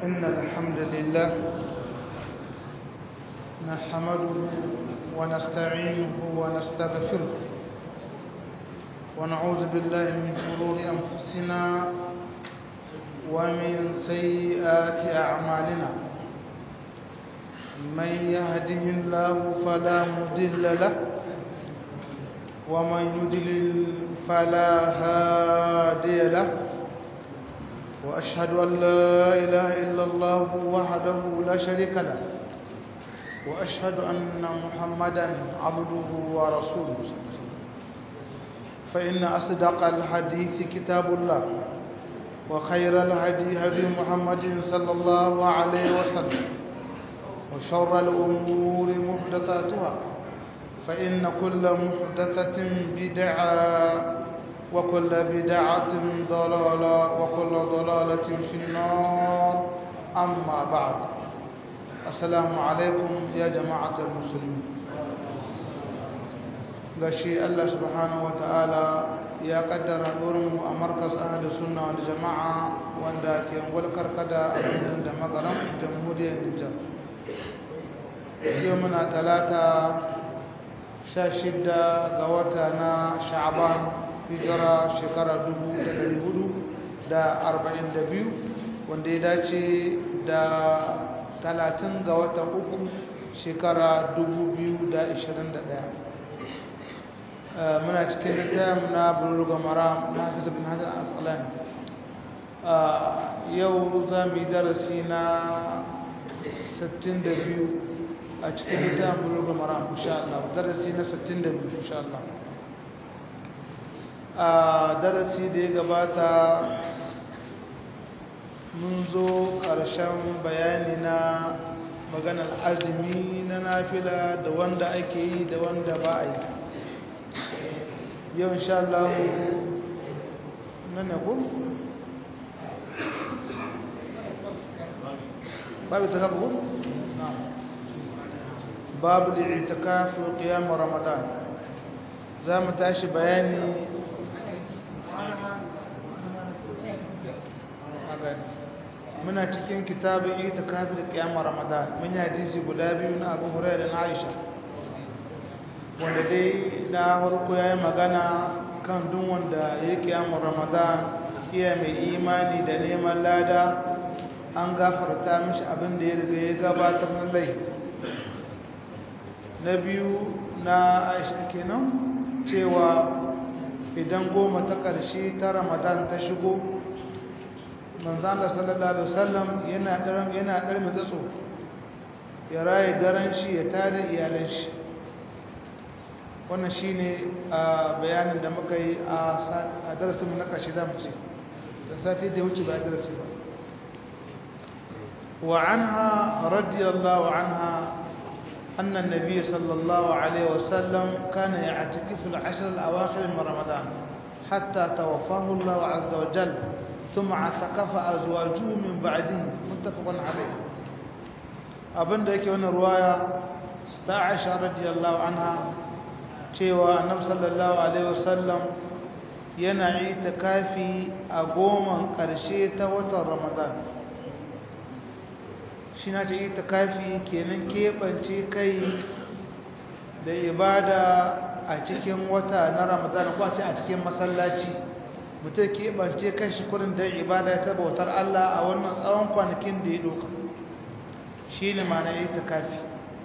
إن الحمد لله نحمده ونستعينه ونستغفره ونعوذ بالله من شرور أنفسنا ومن سيئات أعمالنا من يهده الله فلا مضل له ومن يضلل فلا هادي له وأشهد أن لا إله إلا الله وحده لا شريك له وأشهد أن محمدا عبده ورسوله فإن أصدق الحديث كتاب الله وخير الهدي هدي محمد صلى الله عليه وسلم وشر الأمور محدثاتها فإن كل محدثة بدعة وكل بدعة ضلالة وكل ضلالة في النار أما بعد السلام عليكم يا جماعة المسلمين gashi Allah subhanahu wa ta'ala ya kaddara mu a markaz ahli sunna wal jama'a wanda ke walkar kada a birnin da magaran jamhuriyar Nijar yau muna talata sha shida ga wata na sha'aban hijira shekara dubu da dari hudu da arba'in da biyu wanda ya dace da talatin ga wata uku shekara dubu biyu da ishirin da ɗaya muna cikin littafin na buluga mara na hafiz bin hasan asqalani yau za mu yi darasi na 62 a cikin littafin buluga mara insha Allah darasi na 62 insha Allah a darasi da ya gabata mun zo ƙarshen bayani na maganar azumi na nafila da wanda ake yi da wanda ba a yi yau insha Allah nan ko babu ta ko babu al-i'tikaf wa qiyam ramadan za mu tashi bayani muna cikin kitabin i'tikaf da qiyam ramadan mun yi hadisi guda biyu na Abu Hurairah da na Aisha wanda dai na harko ya yi magana kan duk wanda ya kiyamun ramadan iya mai imani da neman lada an gafarta mishi abin da ya riga ya gabatar na lai na biyu na aisha kenan cewa idan goma ta ƙarshe ta ramadan ta shigo manzan da sallallahu alaihi wasallam yana ɗaran yana ɗarmi tsatso ya raye daren shi ya tada iyalan shi wannan shi ne a bayanin da muka yi a darasinmu na ƙarshe za mu ce don sati da wuce ba a darasi ba wa an ha radiyallahu an ha annan nabi sallallahu alaihi wasallam kana ya atiki fil ashir al-awakhir min ramadan hatta tawaffahu Allah azza wa jal thumma atakafa azwajuhu min ba'dihi muttafaqun alayh abinda yake wannan ruwaya ta Aisha radiyallahu anha cewa annabi sallallahu alaihi wasallam yana itikafi a goman ƙarshe ta watan Ramadan shi na ce itikafi kenan keɓance kai da ibada a cikin wata na Ramadan ko ce a cikin masallaci mutum keɓance kan shi kurin don ibada ta bautar Allah a wannan tsawon kwanakin da ya ɗauka shi ne ma na itikafi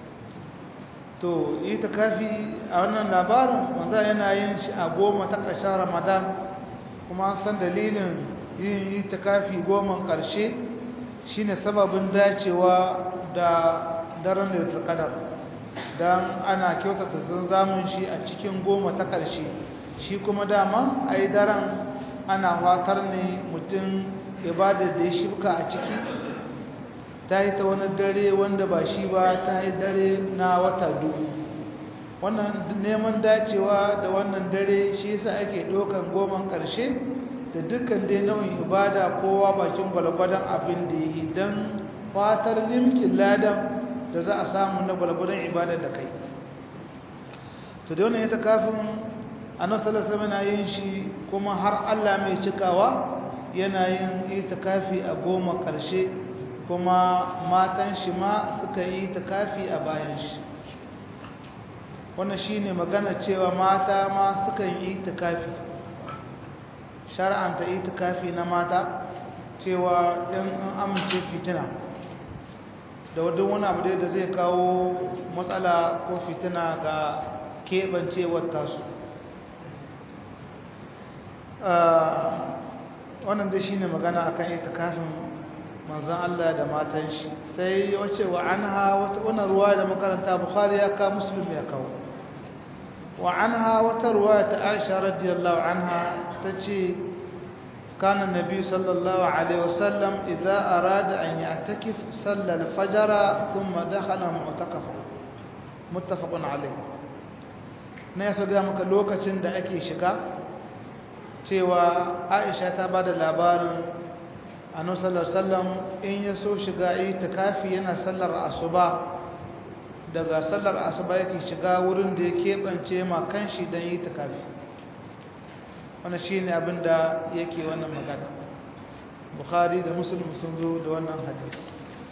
to itikafi a wannan labarin wanda yana yin shi a goma ta ƙarshen ramadan kuma an san dalilin yin itikafi goma ƙarshe shine sababin dacewa da daren da ta kadar don ana kyautata zamun shi a cikin goma ta ƙarshe shi kuma dama a yi daren ana fatar ne mutum ibadar da ya shibka a ciki ta yi ta wani dare wanda ba shi ba ta yi dare na wata dubu wannan neman dacewa da wannan dare shi yasa ake ɗaukan goman ƙarshe da dukkan dai nau'in ibada kowa bakin gwalgwadon abin da yi don fatar limkin ladan da za a samu na gwalgwadon ibada da kai to da wannan ita kafin annabi sallallahu alaihi wasallam yin shi kuma har Allah mai cikawa yana yin itikafi a goma ƙarshe kuma matan shi ma suka yi itikafi a bayan shi wannan shine magana cewa mata ma suka yi itikafi shar'anta itikafi na mata cewa in an amince fitina da wadda wani abu da zai kawo matsala ko fitina ga keɓancewar tasu wannan da shi ne magana akan itikafin manzan Allah da matan shi sai wace wa an ha wata ruwa da makaranta bukhari ya kawo musulmi ya kawo wa an ha wata ruwa ta aisha radiyallahu anha ta ce كان النبي صلى الله عليه وسلم إذا أراد أن يعتكف صلى الفجر ثم دخل معتكفا متفق عليه na ya ga maka lokacin da ake shiga cewa aisha ta ba da labarin annabi sallallahu alaihi wasallam in ya so shiga itikafi yana sallar asuba daga sallar asuba yake shiga wurin da ya keɓance ma kanshi don yi itikafi wannan shine abin da yake wannan magana bukhari da muslim sun zo da wannan hadisi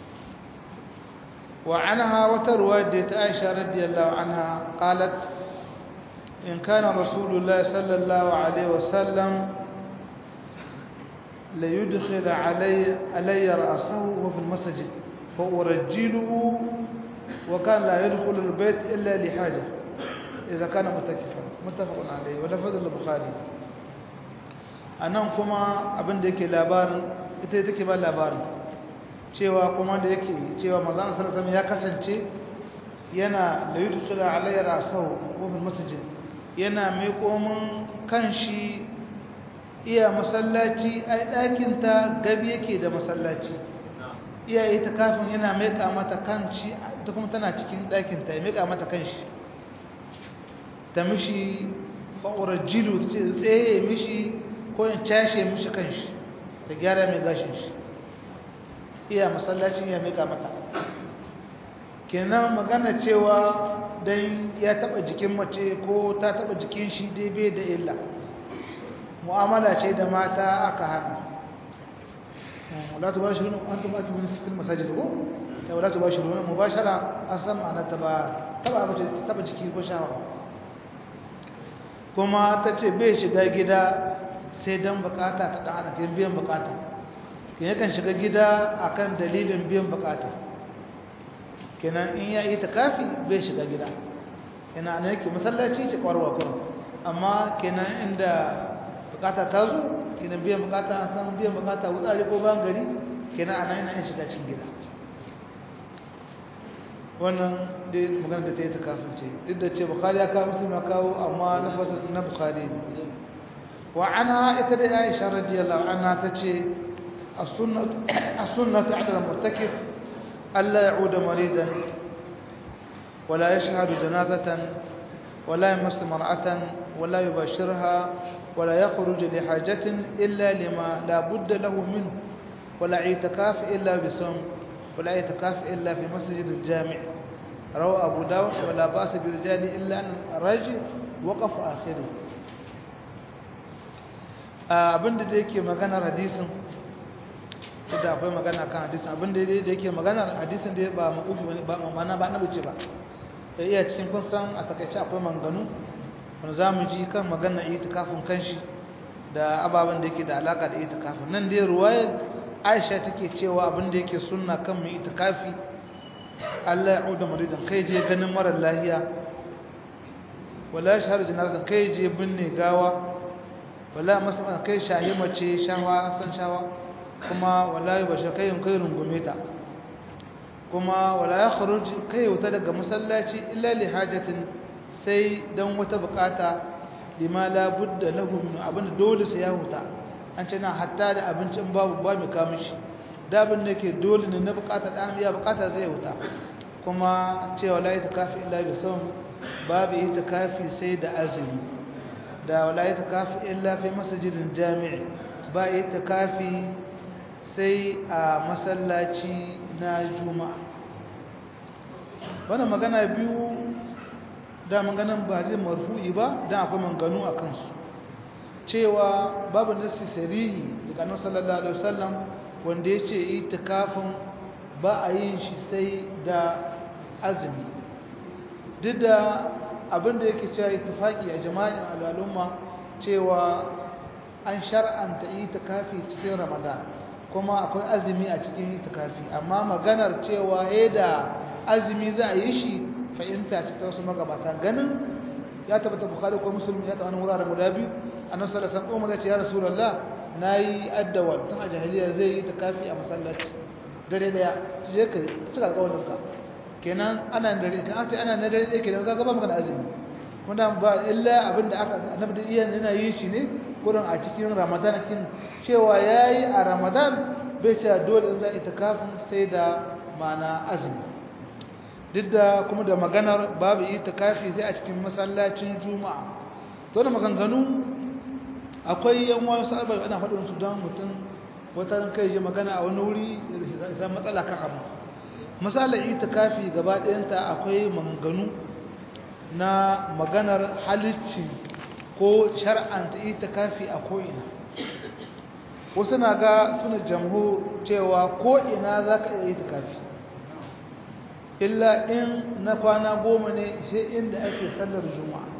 wa anha wata ruwaya da ta aisha radiyallahu anha qalat in kana rasulullahi sallallahu alaihi wasallam la yudkhil alayya alayya ra'sahu wa fil masjid fa urajjiluhu wa kana la yadkhulu al-bayt illa li haja idza kana mutakifan muttafaqun alayhi wa lafaz al-bukhari anan kuma abin da yake labarin ita take ba labarin cewa kuma da yake cewa manzon sallallahu alaihi ya kasance yana da yudkhila alayya rasahu wa bil masjid yana mai komin kanshi iya masallaci ai dakin ta gabi yake da masallaci iya ita kafin yana mai mata kanshi ita kuma tana cikin dakin ta ya mai mata kanshi ta mishi fa'urajilu tsaye mishi ko in cashe mishi kanshi ta gyara mai gashin shi iya masallacin ya mika mata kenan magana cewa dan ya taba jikin mace ko ta taba jikin shi dai bai da illa mu'amala ce da mata aka hana wala tubashiruna antum akibun fil masajid ko ta wala tubashiruna mubashara an san ma'ana ta ba taba mace taba jiki ko shawa kuma ta ce bai shiga gida sai don bukata ta ɗan ana biyan bukata ke yakan shiga gida akan dalilin biyan bukata kenan in ya yi ta kafi bai shiga gida yana ana yake masallaci ce kwarwa kurin amma kenan inda bukata ta zo kenan biyan bukata an samu biyan bukata wutsari ko ban gari kenan ana yana yin shiga cin gida wannan dai magana da ta yi ta kafin ce duk da ce bukari ya kawo musulmi ya kawo amma lafasa na bukari ne wa ana ita da aisha radiyallahu anha ta ce as-sunnatu ala al-muttakif alla ya'uda maridan wala yashhadu janazatan wala yamassu mar'atan wala yubashirha wala yakhruju li hajatin illa lima la budda lahu minhu wala i'tikaf illa bisawm ولا يتكاف إلا في مسجد الجامع روى أبو داود ولا بأس برجال إلا أن الرجل وقف آخره abinda da yake maganar hadisin da akwai magana kan hadisin abinda da yake maganar hadisin da ba makufi wani ba mana ba na bace ba sai iya cikin kun san a takaice akwai manganu wanda za mu ji kan maganar itikafin kanshi da ababen da yake da alaka da itikafin nan dai ruwayar aisha take cewa abinda yake sunna kan mai itikafi Allah ya auda maridan kai je ganin marar lahiya wala shahar janazan kai je binne gawa wala masana kai shahi mace shawa san shawa kuma wala yi bashe kai kai rungume ta kuma wala ya kharuj kai wuta daga masallaci illa li hajatin sai dan wata bukata lima la budda lahu min abin dole sai ya huta an ce na hatta da abincin babu ba mai kamun shi dabin da ke dole ne na bukata ɗan iya bukata zai wuta kuma cewa la yi kafi illa bi son babu yi kafi sai da azumi da wala yi kafi illa fi masajidin jami'i ba yi kafi sai a masallaci na juma'a wannan magana biyu da maganan ba zai marfu'i ba don akwai manganu a kansu cewa babu nassi sarihi daga annabi sallallahu alaihi wasallam wanda yace itikafin ba a yin shi sai da azumi duk da abinda yake cewa ittifaqi a jama'in al'umma cewa an shar'anta itikafi cikin ramadan kuma akwai azumi a cikin itikafi amma maganar cewa eh da azumi za a yi shi fahimta ce ta wasu magabata ganin ya tabbata bukhari ko muslim ya tabbata wuraren guda biyu annabi sallallahu alaihi wasallam ya ce ya rasulullah nayi addawal tun a jahiliya zai yi itikafi a masallaci dare daya su je ka cika alƙawarin ka kenan ana dare kan ce ana na dare daya kenan ka ba magana azumi kuma ba illa abinda aka annabi da iyan yana yin shi ne kurin a cikin ramadan kin cewa yayi a ramadan bai ce dole in za itikafin sai da mana azumi duk da kuma da maganar babu itikafi sai a cikin masallacin juma'a to da maganganu akwai yan wani sa'arba ana faɗin su don mutum wata kai je magana a wani wuri da matsala kan abu misalar itikafi gaba ɗayanta akwai maganganu na maganar halicci ko shar'anta itikafi a ko'ina wasu na ga suna jamhu cewa ko'ina za ka iya itikafi illa in na kwana goma ne sai inda ake sallar juma'a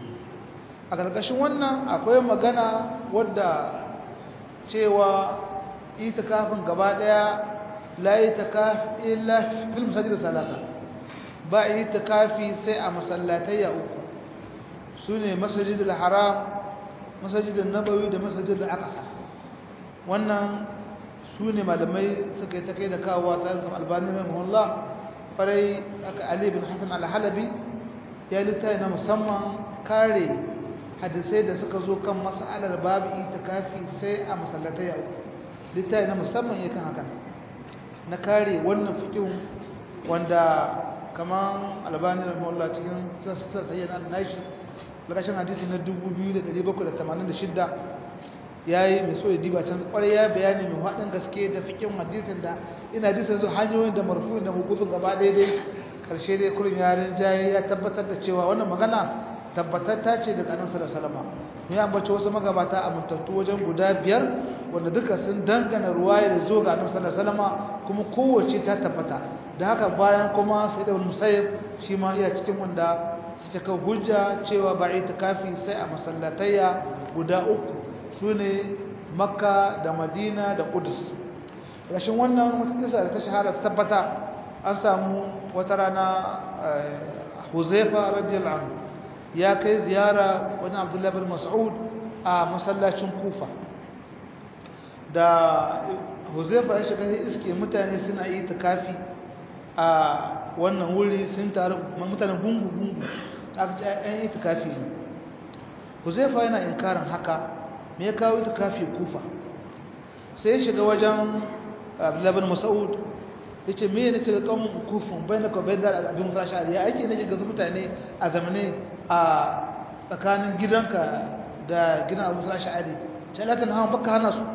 a ƙarƙashin wannan akwai magana wadda cewa itikafin gaba ɗaya la itikafi illa fil masajid salasa ba itikafi sai a masallatai ya uku sune masajidul haram masajidul nabawi da masajidul aqsa wannan sune malamai suka yi ta kai da kawo ta albani rahimahullah farai aka ali bin hasan al-halabi ya littafi na musamman kare hadisai da suka zo kan mas'alar babu itikafi sai a masallatai ya uku littafi na musamman yakan haka na kare wannan fiqhin wanda kaman albani rahimahullah cikin sassa sayyan al-nashi lakashin hadisi na 2786 yayi mai so ya diba can kwarai ya bayani mai hadin gaske da fiqhin hadisin da ina hadisin zo hanyoyin da marfu'in da mukufin gaba daidai karshe dai kurin yarin jaye ya tabbatar da cewa wannan magana tabbatatta ce daga annabi sallallahu alaihi wasallam ya ambace wasu magabata a mutattu wajen guda biyar wanda duka sun dangana ruwaya da zo ga annabi sallallahu alaihi wasallam kuma kowace ta tabbata da haka bayan kuma sai da musayyib shi ma iya cikin wanda suka kawo hujja cewa ba itikafi sai a masallatayya guda uku sune makka da madina da qudus rashin wannan wata kisa da ta shahara ta tabbata an samu wata rana huzaifa radiyallahu anhu ya kai ziyara wajen abdullahi bin mas'ud a masallacin kufa da huzaifa ya shiga iske mutane suna yi takafi a wannan wuri sun taru mutanen gungu-gungu aka ce yan yi takafi ne huzaifa yana inkarin haka me ya kawo takafi kufa sai ya shiga wajen abdullahi bin mas'ud ya ce me ne ce kan kufin bai na kawai da abin musa sha'ari ya aiki ne ga mutane a zamane a tsakanin gidanka da gidan abu musa sha'ari ce latin hawa baka hana su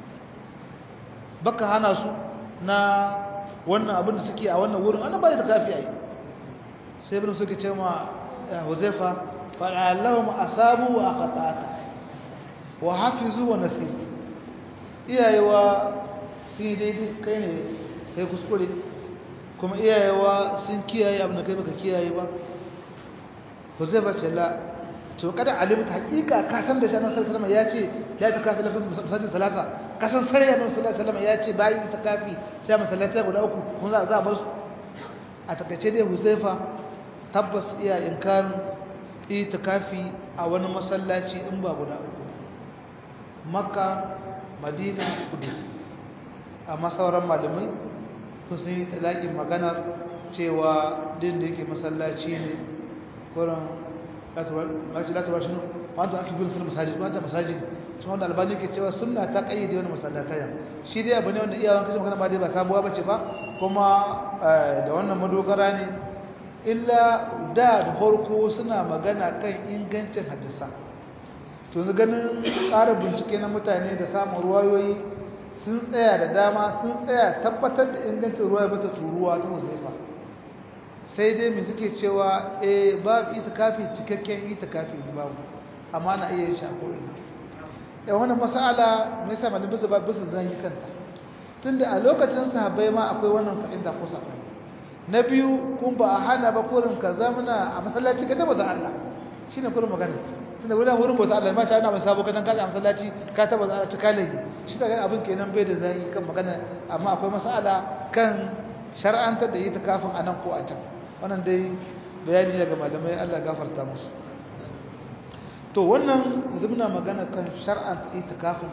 baka hana su na wannan abin da suke a wannan wurin ana ba da kafi a yi sai bin suke ce ma huzaifa fa'alahum asabu wa akhata'ata wa hafizu wa nasiru iyayewa sun yi daidai kai ne kai kuskure kuma iyayewa sun kiyaye abin da kai baka kiyaye ba ko zai bace la to kada alimta hakika ka san da sanan sallallahu ya ce la ta kafi lafin masajid salata ka san sai ya sallallahu alaihi ya ce bayi ta kafi sai masallata guda uku kun za za bar su a takaice dai Huzaifa tabbas iya inkarin itikafi a wani masallaci in ba guda uku Makka Madina Kudus amma sauran malamai kun sun yi talaƙin maganar cewa din da yake masallaci ne kuran latuwa shi wanda ake bin filin masajid wanda masajid shi wanda albani ke cewa suna ta ƙayyade wani masallataya shi dai abu ne wanda iyawan kashe magana ba dai ba sabuwa bace ba kuma da wannan madogara ne illa da da harko suna magana kan ingancin hadisa to ganin ƙara bincike na mutane da samun ruwayoyi sun tsaya da dama sun tsaya tabbatar da ingancin ruwa mata turuwa ta huzaifa sai dai mai suke cewa eh babu itikafi cikakken itikafi babu amma na iya yin shako ina yan wannan mas'ala mai sa malamin bisa ba bisa zan yi kanta tunda a lokacin sahabbai ma akwai wannan fahimta ko sabani na biyu kun ba a hana ba kurin ka zamana a masallaci ka tabbata Allah shine kurin magana tunda wurin wurin bauta Allah ma ta ana sabo ka dan kaje a masallaci ka tabbata Allah ta kale shi daga abin kenan bai da zai kan magana amma akwai mas'ala kan shar'antar da ita kafin anan ko a can wannan dai bayani daga malamai Allah gafarta musu to wannan yanzu muna magana kan shar'an itikafin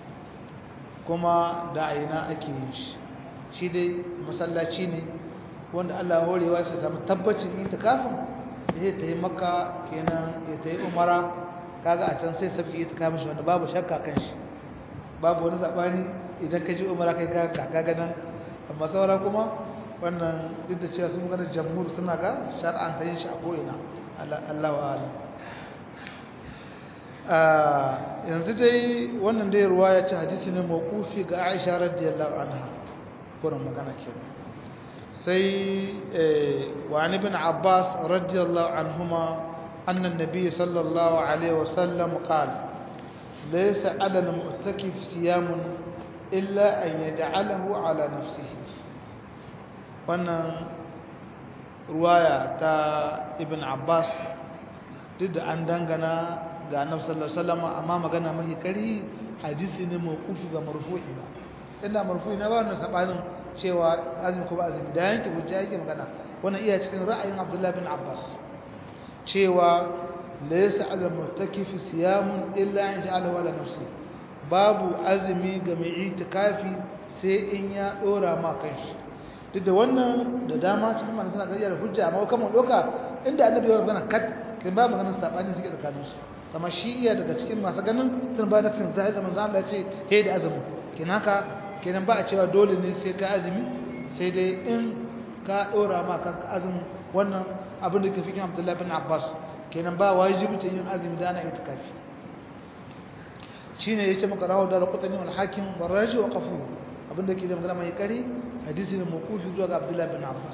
kuma da aina ake yin shi shi dai masallaci ne wanda Allah horewa shi samu tabbacin itikafin zai ta yi maka kenan ya ta yi umara kaga a can sai sabki itikafin shi wanda babu shakka kan shi babu wani sabani idan ka ji umara kai ka kaga nan amma saura kuma wannan duk da cewa sun gana jamhur suna ga shar'an ta yin shi a ko'ina Allah wa yanzu dai wannan dai ruwa ya ce hadisi ne mawqufi ga Aisha radiyallahu anha kurin magana ke sai wa an ibn Abbas radiyallahu anhuma anna an-nabiy sallallahu alaihi wasallam qala laysa 'ala al-mu'takif siyamun illa an yaj'alahu 'ala nafsihi wannan ruwaya ta ibn Abbas duk da an dangana ga annabi sallallahu alaihi wasallam amma magana mai kari hadisi ne mawqufi ba marfu'i ba inda marfu'i na ba wannan sabanin cewa azumi ko ba azumi da yanke hujja yake magana wannan iya cikin ra'ayin Abdullah bin Abbas cewa laysa 'ala al-mu'takifi siyamun illa an ja'ala wala nafsi babu azumi ga mai itikafi sai in ya dora ma kanshi duk da wannan da dama cikin mana suna gajiya da hujja amma kamar doka inda annabi ya magana kat kin ba maganar sabani suke tsakaninsu kama shi iya daga cikin masu ganin tun ba da cin zahir da manzo Allah ya ce he da azumi kenan haka kenan ba a cewa dole ne sai ka azumi sai dai in ka dora ma kanka azumi wannan abin da ke fikin Abdullah bin Abbas kenan ba wajibi ta yin azumi da ana itikafi shine yace maka rawu da qutani wal hakim wal raji wa qafu abin da ke da magana mai kari hadisi ne mawqufi zuwa ga Abdullah bin Abbas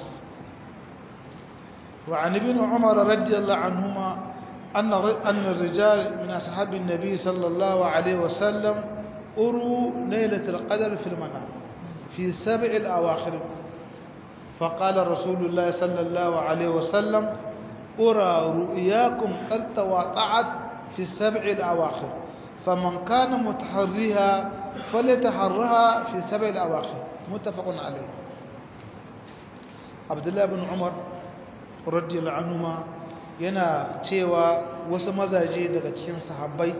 وعن ابن عمر رضي الله عنهما أن أن الرجال من أصحاب النبي صلى الله عليه وسلم أروا ليلة القدر في المنام في سبع الأواخر فقال رسول الله صلى الله عليه وسلم أرى رؤياكم قد تواطعت في السبع الأواخر فمن كان متحريها فليتحرها في السبع الأواخر متفق عليه عبد الله بن عمر رضي الله عنهما yana cewa wasu mazaje daga cikin sahabbai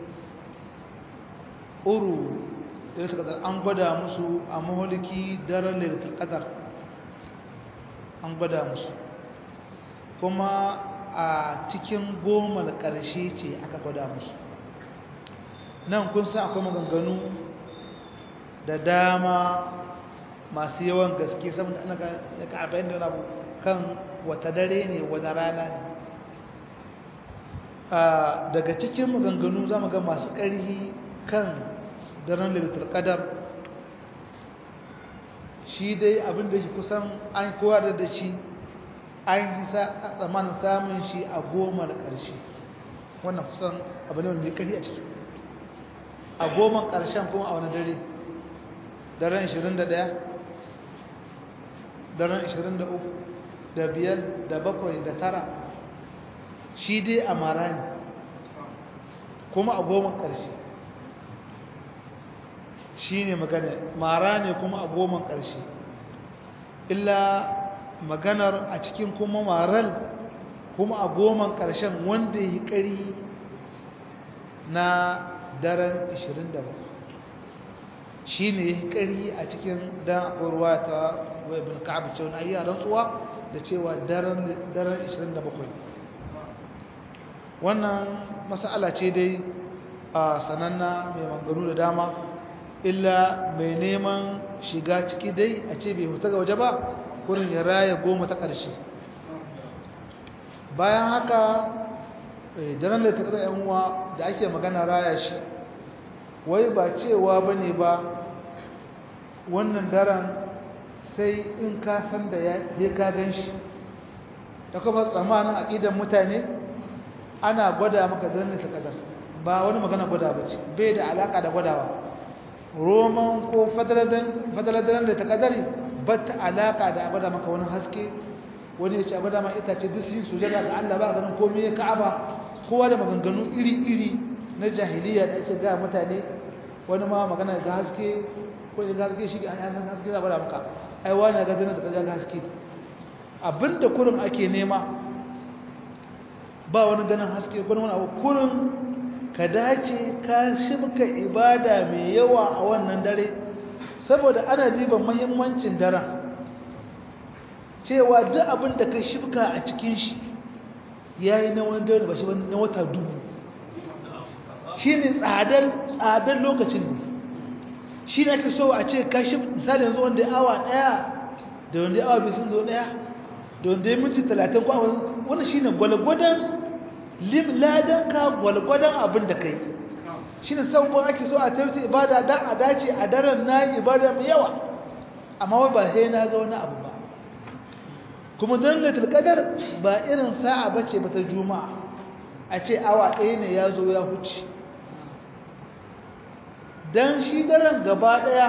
uru da suka an gwada musu a maholiki daren lailatul qadar an gwada musu kuma a cikin goma da ƙarshe ce aka gwada musu nan kun san akwai maganganu da dama masu yawan gaske saboda ana ga 40 da abu kan wata dare ne wani rana ne daga cikin maganganu za mu ga masu ƙarhi kan daren lalitar ƙadar shi dai abin da shi kusan an kowa da da shi an yi tsamanin samun shi a goma da ƙarshe wannan kusan abu ne mai ƙarhi a ciki a goma ƙarshen kuma a wani dare daren 21 daren 23 da biyar da bakwai da tara shi dai a mara ne kuma a goma ƙarshe shi ne magana mara ne kuma a goma ƙarshe illa maganar a cikin kuma maral kuma a goma ƙarshen wanda ya yi ƙari na daren 27 shi ne ya yi ƙari a cikin dan akwai ta ibn ka'ab cewa na iya rantsuwa da cewa daren 27 wannan mas'ala ce dai a sananna mai mangaru da dama illa mai neman shiga ciki dai a ce bai huta ga waje ba kurin ya raya goma ta ƙarshe bayan haka daren da ta ƙasa yanwa da ake magana raya shi wai ba cewa ba ne ba wannan daren sai in ka san da ya ka gan shi ta kuma tsamanin aƙidan mutane ana gwada maka daren da ta ƙasar ba wani magana gwada ba ce bai da alaƙa da gwadawa roman ko fadaladan da ta kadari ba ta alaka da abada maka wani haske wani ya ce abada ma itace duk sun sujada ga Allah ba ganin komai ya ka'aba kowa da maganganu iri-iri na jahiliya da ake ga mutane wani ma magana ga haske ko ga haske shi an san haske za bada maka ai wani ga zana da kaza ga haske abinda kurin ake nema ba wani ganin haske ko wani abu kurin ka dace ka shibka ibada mai yawa a wannan dare saboda ana diban muhimmancin daren cewa duk abin da ka shibka a cikin shi yayi na wani dare ba shi na wata dubu shi ne tsadar lokacin ne shi ne ka so a ce kashi misali yanzu wanda ya awa daya da wanda ya awa biyu sun zo daya da wanda ya minti talatin ko awa wani shi ne gwalgwadon ladan ka gwalgwadon abin da ka yi shi ne sabuwa ake so a tafi ibada don a dace a daren na ibada mai yawa amma wai ba sai na ga wani abu ba kuma don laitul kadar ba irin sa'a bace ba ta juma'a a ce awa ɗaya ne ya zo ya huce don shi daren gaba ɗaya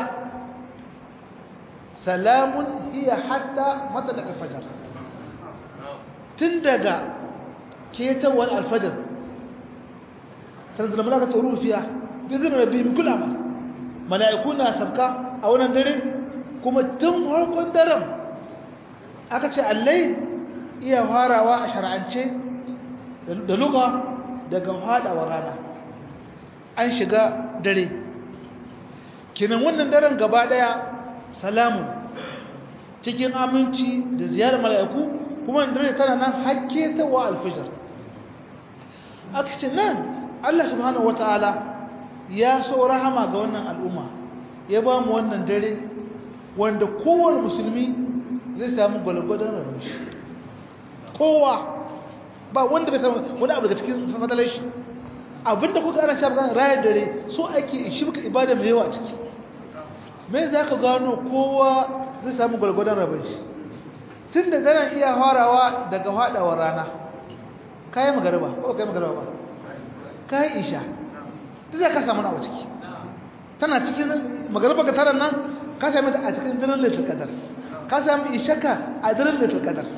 salamun hiya hatta matsalar alfajar tun daga ketawar alfajar tanzala malaka ta rufiya bizin rabbi bi kula ma mala'iku na sabka a wannan dare kuma tun harkon daren aka ce allai iya farawa a shar'ance da luga daga haɗawa rana an shiga dare kinan wannan daren gaba ɗaya salamun cikin aminci da ziyarar mala'iku kuma dare tana nan hakke ta wa alfijar aka ce nan Allah subhanahu wata'ala ya so rahama ga wannan al'umma ya ba mu wannan dare wanda kowane musulmi zai samu gwalgwadon rabin shi kowa ba wanda bai samu wani abu daga cikin fadalar shi abinda kuka ana shafi rayar dare so ake shi muka ibada mai yawa ciki me za ka gano kowa zai samu gwalgwadon rabin shi tun da ganin iya harawa daga haɗawar rana kayan magariba ko kayan magariba ba kayan isha duk za ka samu na ciki tana cikin magariba ka tara nan ka sami da a cikin daren laitul kadar ka sami ishaka a daren laitul kadar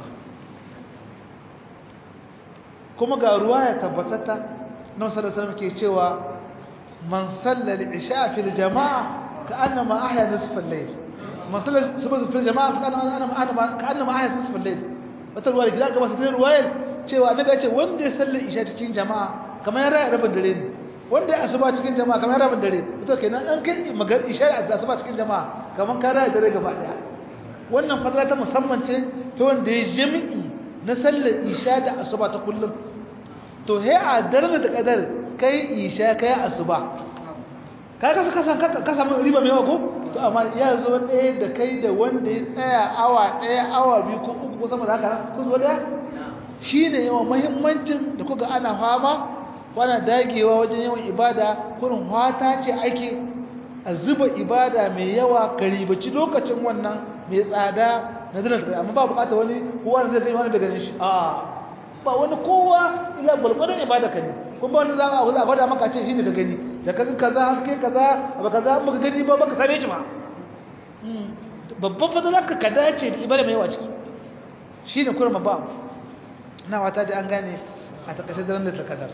kuma ga ruwa ya tabbatata na wasu da ke cewa man sallar isha fil jama'a ka annama ahya nisfal layl man sallar subh fil jama'a ka annama ka annama ahya nisfal layl wata ruwa da ga wasu ruwayar cewa annabi ya ce wanda ya sallar isha cikin jama'a kamar ya rabin dare ne wanda ya asuba cikin jama'a kamar rabin dare to kenan an kai magar isha da asuba cikin jama'a kamar ka rayu dare gaba daya wannan fadla ta musamman ce ta wanda ya jami'i na sallar isha da asuba ta kullum to he a daren da kadar kai isha kai asuba ka ka ka san ka samu riba mai yawa ko to amma ya zo ɗaya da kai da wanda ya tsaya awa ɗaya awa biyu ko uku ko sama da haka kun zo ɗaya shine yawan muhimmancin da kuka ana fama wana dagewa wajen yawan ibada kurin hwata ce ake a zuba ibada mai yawa ka ribaci lokacin wannan mai tsada na zinar tsaye amma ba bukata wani kowa da zai gani wani bai ganin shi a ba wani kowa ila gwalgwadon ibada ka ne kuma wani za a a gwada maka ce shi ne ka gani da kaga kaza haske kaza ba kaza ba ka gani ba ba ka same shi ba babban fadala ka ka dace da ibada mai yawa ciki shi ne kurma ba na wata da an gane a takaice daren da ta kadar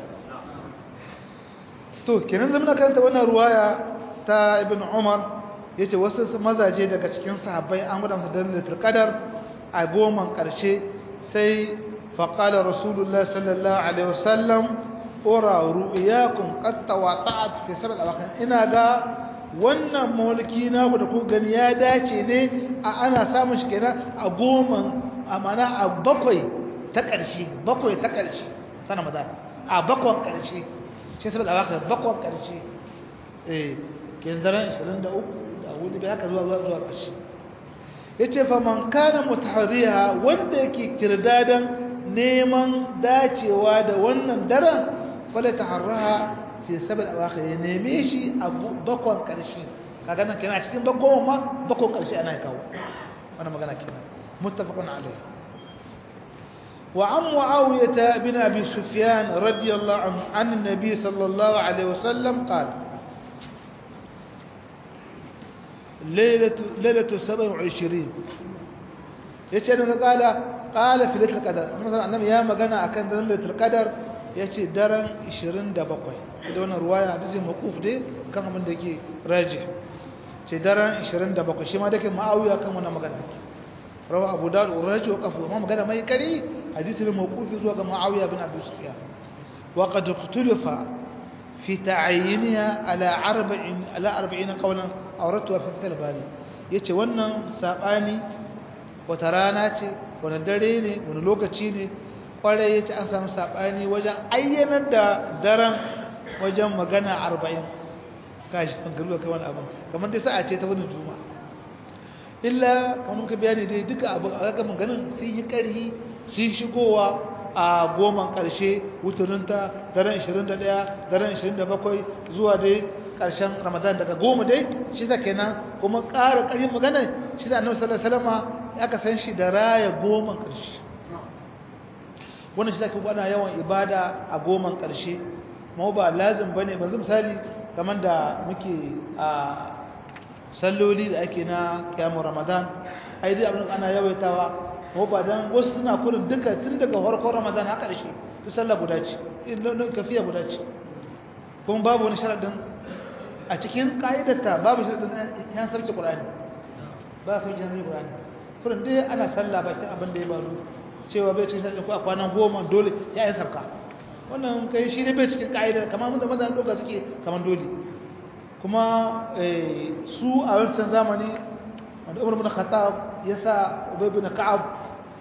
to kenan zama karanta wannan ruwaya ta ibn umar yace wasu mazaje daga cikin sahabbai an gudan su dan da qadar a goman karshe sai fa qala rasulullah sallallahu alaihi wasallam ura ru'yakum qad tawata'at fi sab'al awakhir ina ga wannan mulki na da ku gani ya dace ne a ana samun shi kenan a goman amana a bakwai ta karshe bakwai ta karshe sana maza a bakwan karshe sai saboda awakhir bakwan karshe eh kin zaran 23 da wani bai haka zuwa zuwa zuwa karshe yace fa man kana mutahriha wanda yake kirdadan neman dacewa da wannan daren fala taharraha fi sabal awakhir ya neme shi a bakwan karshe kaga nan kenan cikin bakwan ma bakwan karshe ana kawo wannan magana kenan muttafaqun alayhi وعن معاوية بن أبي سفيان رضي الله عنه عن النبي صلى الله عليه وسلم قال lailatu 27 yace da kala qala fi lailatul qadar annabi ya magana akan daren lailatul qadar yace daren 27 da wannan ruwaya hadisi maquf dai kan abin da yake raji ce daren 27 shi ma dake ma'awiya kan wannan magana rawa abu dawud uraji wa qafu amma magana mai kari hadisi ne mawqufi zuwa ga ma'awiya bin abi sufyan wa qad ikhtalafa fi ta'ayyinha ala 40 ala 40 qawlan awratuha fi fath al-bari yace wannan sabani wata rana ce wani dare ne wani lokaci ne kwarai yace an samu sabani wajen ayyanar da daren wajen magana 40 kashi kan garuwa kai wani abu kamar dai sa'a ce ta wani juma'a illa kamar ka bayani dai duka abu a ga maganin sun yi ƙarhi sun shigowa a goman ƙarshe wuturinta daren 21 daren 27 zuwa dai ƙarshen ramadan daga goma dai shi da kenan kuma ƙara ƙarfin magana shi da annabi sallallahu alaihi wasallam aka san shi da raya goman ƙarshe wannan shi da kuma ana yawan ibada a goman ƙarshe ma ba lazim bane ba misali kamar da muke a salloli da ake na kiyamun ramadan ai dai abin ana yawaitawa ko ba dan wasu suna kurin duka tun daga farkon ramadan har ƙarshe duk sallah guda ce kafiya guda ce kuma babu wani sharadin a cikin ka'idarta babu sharadin yan sarki qur'ani ba sarki yan sarki qur'ani kurin dai ana sallah bakin abin da ya baro cewa bai cikin sharadin ko a kwanan goma dole ya yi sarka wannan kai shi ne bai cikin ka'idar kamar mun da maza doka suke kamar dole kuma su a wancan zamani wanda umar bin khattab ya sa ubay bin ka'ab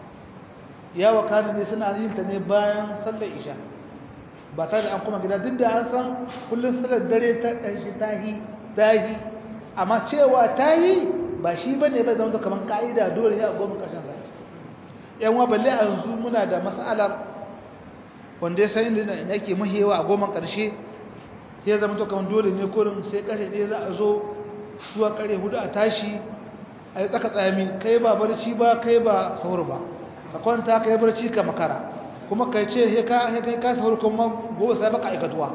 ya wakana ne suna yin ta ne bayan sallar isha ba tare da an kuma gida duk da an san kullum sallar dare ta ƙarshe tahi tahi amma cewa tahi ba shi bane bai zama kamar ka'ida dole ya goma ƙarshen sa yan wa balle a yanzu muna da mas'alar wanda ya san inda yake muhewa a goma ƙarshe ya zama to kamar dole ne kurin sai ƙarshe ɗaya za a zo zuwa ƙarfe hudu a tashi a yi tsaka tsayami kai ba barci ba kai ba saur ba ka kwanta ka yi barci ka makara kuma kai ce he ka he kai ka saur kuma gobe sai baka aikatuwa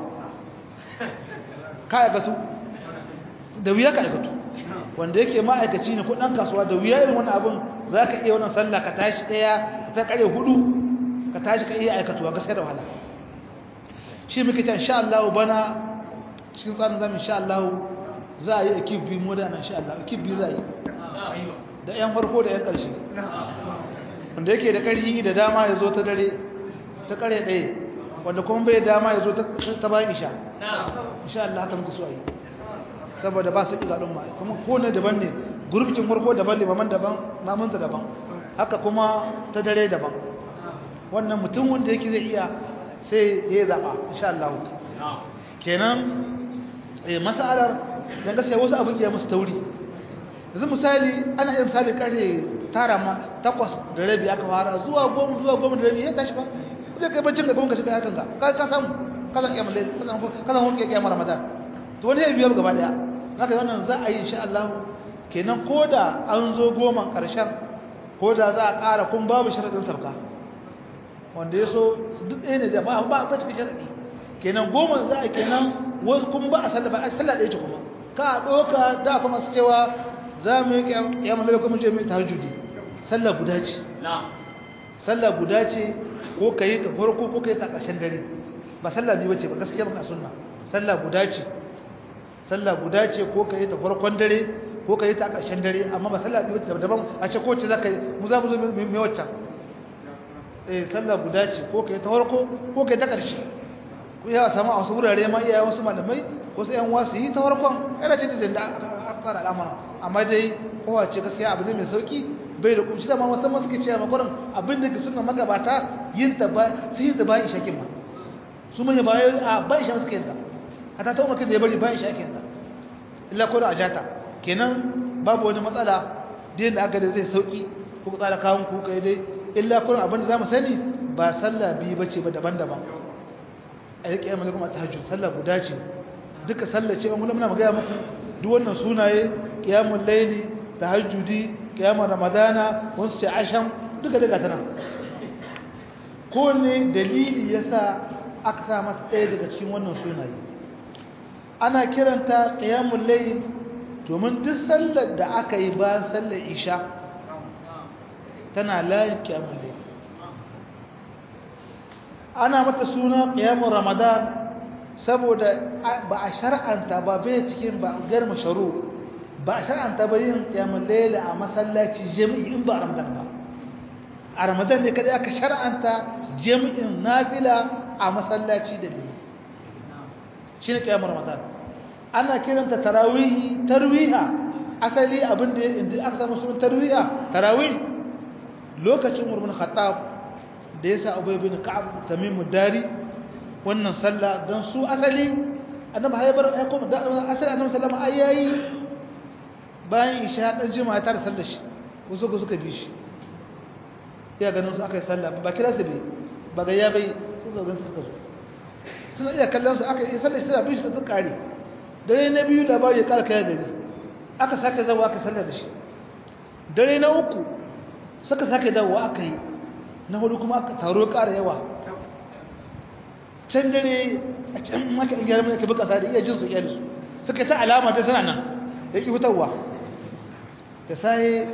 ka aikatu da wuya ka aikatu wanda yake ma'aikaci ne ko ɗan kasuwa da wuya irin wani abin za ka iya wannan sallah ka tashi ɗaya ta ƙarfe hudu ka tashi ka iya aikatuwa gaskiya da wahala shi muke ta insha Allah bana cikin tsarin zamu insha Allah za a yi ekip biyu mu da nan insha Allah ekip biyu za a yi da yan farko da yan ƙarshe wanda yake da ƙarfi da dama ya zo ta dare ta ƙare ɗaya wanda kuma bai dama ya zo ta bayan isha insha Allah haka muke so a yi saboda ba su ƙiga ɗin ma kuma ko ne daban ne gurbin farko daban ne maman daban mamanta daban haka kuma ta dare daban wannan mutum wanda yake zai iya sai ya zaɓa insha Allah kenan masalar dan gaskiya wasu abin ya musu tauri yanzu misali ana yin misali kare tara ma takwas da rabi aka fara zuwa goma zuwa goma da rabi ya tashi ba zai kai bacin da kuma ka shiga hakan ka ka samu ka san kiyamar laili ka san ka san wanke kiyamar ramadan to wani ya biya gaba daya haka wannan za a yi insha Allah kenan koda an zo goma karshen koda za a ƙara kun babu sharadin sabka wanda ya so duk ɗaya ne da ba ba ta cikin sharadi kenan goma za a kenan wasu kuma ba a sallah ba a sallah ɗaya ce kuma ka ɗoka da kuma su cewa za mu yi kiyamar laili kuma je mu tahajjudi sallah guda ce sallah guda ce ko ka yi ta farko ko ka yi ta ƙarshen dare ba sallah biyu bace ba gaskiya ba sunna sallah guda ce sallah guda ce ko ka yi ta farkon dare ko ka yi ta ƙarshen dare amma ba sallah biyu bace daban a ce ko ce za ka yi mu za mu zo mai waccan eh sallah guda ce ko ka yi ta farko ko ka yi ta ƙarshe ko ya samu a wasu wurare ma iyayen wasu malamai ko sai yan wasu yi ta farkon yana ce da aka tsara al'amura amma dai kowace gaskiya abu ne mai sauki bai da kumshi da ma musamman suke cewa makwarin abin da ke suna magabata yin ta ba sai yin ta bayan ishakin ma su manya bayan a bayan ishakin suke yin ta hata ta umarkin da ya bari bayan ishakin ta illa kodin a jata kenan babu wani matsala da yadda aka da zai sauki ko ku tsara kawun ku kai dai illa kodin abin da za mu sani ba sallah biyu bace ba daban-daban a yi kiyama kuma ta hajju sallah guda ce duka sallah ce wani muna magaya muku duk wannan sunaye kiyamun laili tahajjudi kiyamar ramadana wasu ce asham duka daga tana kowane dalili ya sa aka sa mata ɗaya daga cikin wannan sunaye ana kiranta kiyamun laili domin duk sallar da aka yi bayan sallar isha tana layin kyamun laili ana mata suna ƙiyamun ramadan saboda ba a shar'anta ba bai cikin ba gar masharu ba a shar'anta ba yin ƙiyamun laili a masallaci jami'i in ba a ramadan ba a ramadan ne kada aka shar'anta jami'in nafila a masallaci da ne shi ne ƙiyamun ramadan ana kiranta tarawihi tarwiha asali abinda inda aka samu sunan tarwiha tarawih lokacin murmun khattab da yasa ubay bin ka'ab tamim dari wannan sallah dan su asali annabi haybar ya kuma da asali annabi sallama ayayi bayan isha dan juma'a ta sallar shi wasu ko suka bi shi ya ganin su aka yi sallah ba kira su bai ba ga ya bai suka ganin suka zo suna iya kallon su aka yi sallar shi suna bi shi suka kare dare na biyu labari ya kara kaya gari aka sake zawa aka sallar da shi dare na uku suka sake dawowa aka yi na hudu kuma aka taro kara yawa can dare a can maka in gyara mai buka sa da iya jin su iyali su suka ta alama ta sana nan da yake hutarwa da sai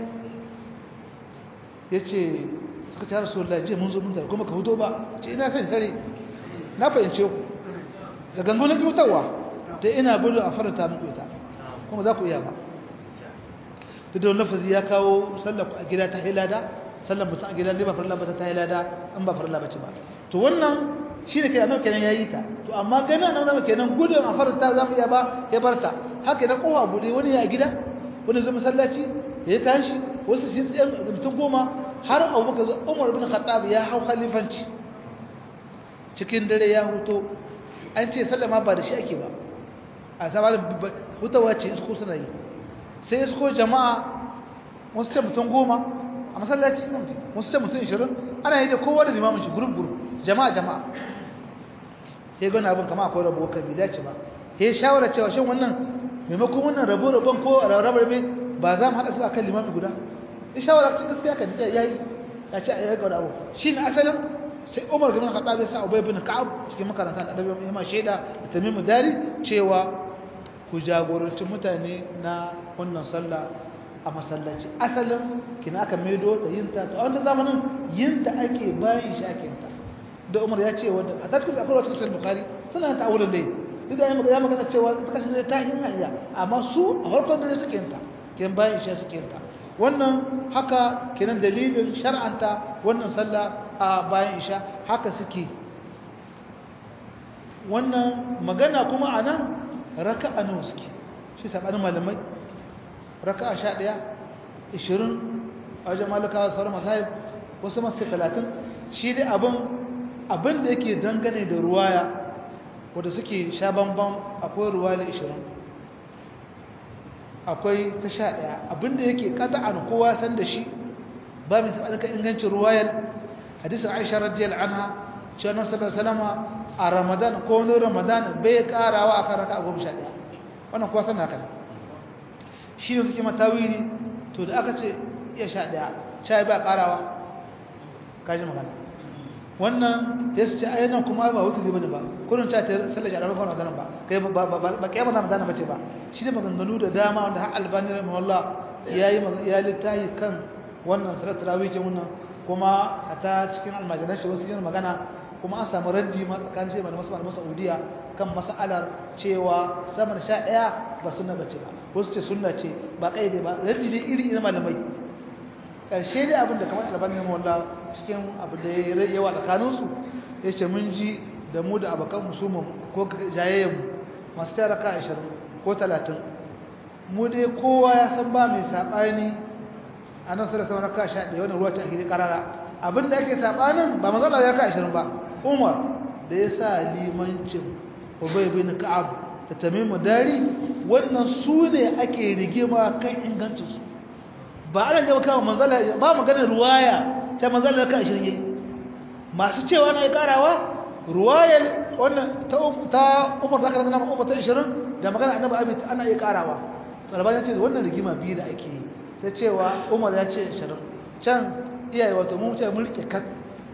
ya ce suka ta rasu wallahi je mun zo mun kuma ka huto ba ce ina san tare na fahimce ku da gangu na ki hutarwa da ina gudu a faranta muku ita kuma za ku iya ba duk da lafazi ya kawo sallar a gida ta hilada sallar mutum a gida ne ba farilla ba ta hilada an ba farilla bace ba to wannan shi ne kai annabi kenan yayi ta to amma gani annabi zama kenan gudun a faranta za mu iya ba ya barta haka na kowa bude wani ya gida wani zai masallaci ya yi kayan shi wasu shi tsayen mutum goma har abubakar umar bin khattab ya hau khalifanci cikin dare ya huto an ce sallama ba da shi ake ba a sabanin hutawa ce isko suna yi sai isko jama'a wasu ce mutum goma a masallaci wasu ce mutum ishirin ana yi da kowa da limamin shi gurup gurup jama'a jama'a ya gani abin kama akwai rabo kan bai dace ba ya shawara cewa shin wannan maimakon wannan rabo rabon ko rabo rabe ba za mu haɗa su a kan limamin guda ya shawara cikin gaskiya kan ya yi ya ce a yi gaba abu shi ne asalin sai umar gamin khattab ya sa ubay bin ka'ab cikin makaranta da adabi mai shaida da tamimu dari cewa ku jagoranci mutane na wannan sallah a masallaci asalin kina aka maido da yinta to a wannan zamanin yinta ake bayan shi ake yinta da umar ya ce wanda a tattalin akwai wata cikin bukari suna ta wurin dai duk da ya magana cewa ta kasance da ta hanyar iya amma su a farkon dare suke yinta kin bayan shi suke yinta wannan haka kenan dalilin shar'anta wannan sallah a bayan isha haka suke wannan magana kuma a nan raka'a nawa suke shi sabanin malamai raka'a sha ɗaya ishirin a wajen malakawa sauran masahib wasu masu talatin shi dai abin abin da yake dangane da ruwaya wadda suke sha bambam akwai ruwaya ishirin akwai ta sha ɗaya abin da yake an kowa san da shi ba mai sabanin kan ingancin ruwayar hadisin aisha radiyal anha cewa nan sallallahu alaihi a ramadan ko wani ramadan bai karawa a kan raka a goma sha ɗaya wannan kuwa sana kan shi ne suke matawiri to da aka ce iya sha ɗaya sha ba karawa kaji magana wannan ya su ce a yanar kuma ba wuta zai bane ba kurin ta ta sallar jarabar kawai ramadan ba kai ba kai ba ramadan ba ce ba shi ne maganganu da dama wanda har albani rahimahullah ya yi ya littahi kan wannan salar tarawih ce wannan kuma a ta cikin almajiran shi wasu yin magana kuma an samu raddi ma tsakanin shi da masu malaman Saudiya kan mas'alar cewa sama da sha ɗaya ba sunna bace ba wasu ce sunna ce ba kaide ba raddi dai iri iri malamai karshe dai abin da kamar albani mu walla cikin abu da ya yawa tsakanin su yace mun ji da mu da abakan musulman ko jayayyen mu masu tara ka 20 ko 30 mu dai kowa ya san ba mai sabani anan sai da sama raka 11 wannan ruwa ta hidi karara abinda ake sabanin ba manzo ya ka 20 ba Umar da ya sa limancin Ubay bin Ka'ab da Tamim Dari wannan su ne ake rigima kan ingancinsu ba ana gaba kawo manzala ba maganar ruwaya ta manzala kan 20 yayi masu cewa na karawa ruwayar wannan ta Umar da kana Umar ta 20 da magana Annabi Abi ana iya karawa Albani ya ce wannan rigima biyu da ake yi ta cewa Umar ya ce 20 can iyaye wato mu ce mulki kat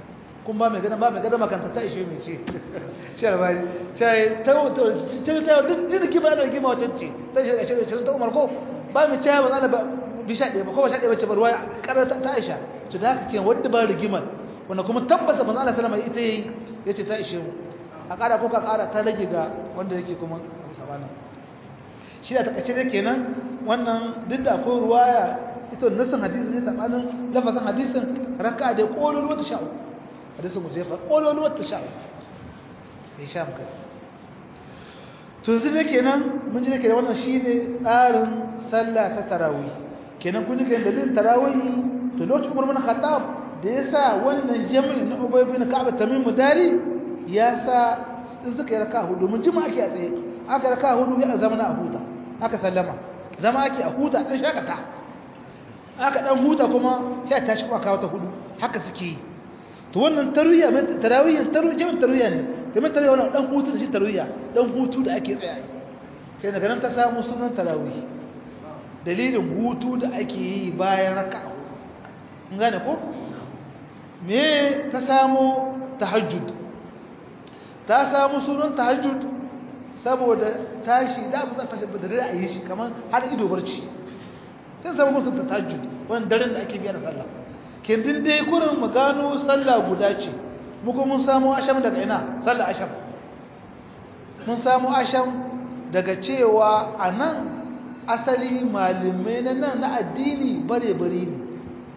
kun ba mai gada ba mai gada makanta ta ishe mai ce shi albani cai ta ta duk jirgi ba da gima wacce ce ta shi da shi ta umar ko ba mai cai ba zana ba bisha ɗaya ba ko ba sha ɗaya ba ce ba ruwa ƙarar ta aisha to da haka ke wadda ba rigimar wanda kuma tabbasa manzo Allah sallama ita yayi yace ta ishe mu a ƙara ko ka ƙara ta rage ga wanda yake kuma abu sabanin shi da takaice dai kenan wannan duk da akwai ruwaya ita nasan hadisi ne sabanin lafazin hadisin raka da kololo wata sha'u hadisin mu jefa kololo wata sha'u bai sha muka to yanzu ne kenan mun ji ne kenan wannan shine tsarin sallah ta tarawih kenan kun ji kenan dalilin tarawih to lokacin Umar bin Khattab da yasa wannan jami'in na Ubay bin Ka'ab Tamim Mudari ya sa in suka yi raka hudu mun jima ake a tsaye aka raka hudu ya zama na huta aka sallama zama ake a huta dan shakata aka dan huta kuma sai ta shi kawo ta hudu haka suke yi to wannan tarwiya mai tarawih tarwiya tarwiya ne kamar tarwiya wannan dan hutu da shi tarwiya dan hutu da ake tsaya kai daga nan ta samu sunan tarawih dalilin hutu da ake yi bayan raka'a kun gane ko me ta samu tahajjud ta samu sunan tahajjud saboda tashi da abu zan tashi da dare a yi shi kamar har ido barci sai samu mutum tahajjud wannan daren da ake biya da sallah kindin dai kurin mu gano sallah guda ce mu kuma mun samu asham daga ina sallah asham mun samu asham daga cewa a nan asali malamai na nan na addini bare-bare ne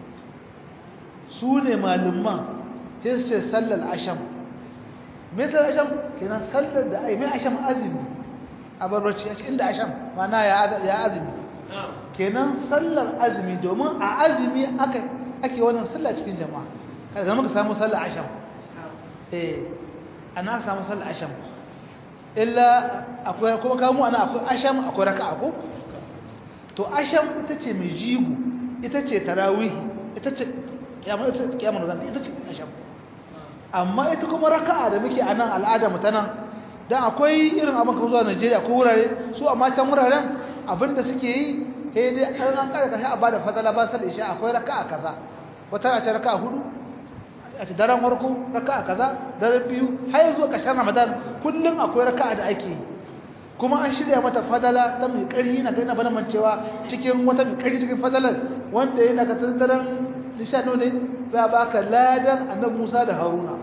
su ne malaman sai su ce sallar asham mai sallar asham kenan sallar da ai mai asham azumi a barbarci a cikin da asham mana ya azumi kenan sallar azumi domin a azumi ake wannan sallar cikin jama'a kada zama ka samu sallar asham eh ana samu sallar asham illa akwai kuma kamu ana akwai asham akwai raka'a ko to asham ita ce mai jigo ita ce tarawihi ita ce kiyamar zan ita ce asham amma ita kuma raka'a da muke a nan al'ada mu ta nan dan akwai irin abin kamar zuwa Najeriya ko wurare su amma can wuraren abinda suke yi sai dai an an kada kashi a bada fadala ba sai isha akwai raka'a kaza wata na ce raka'a hudu a ce daren farko raka'a kaza daren biyu har zuwa ƙarshen Ramadan kullum akwai raka'a da ake yi kuma an shirya mata fadala ta mai ƙarfi na gaina bana mancewa cikin wata mai ƙarfi cikin fadalar wanda yana ka tattaran nishanu ne za a baka ladan annabi Musa da Haruna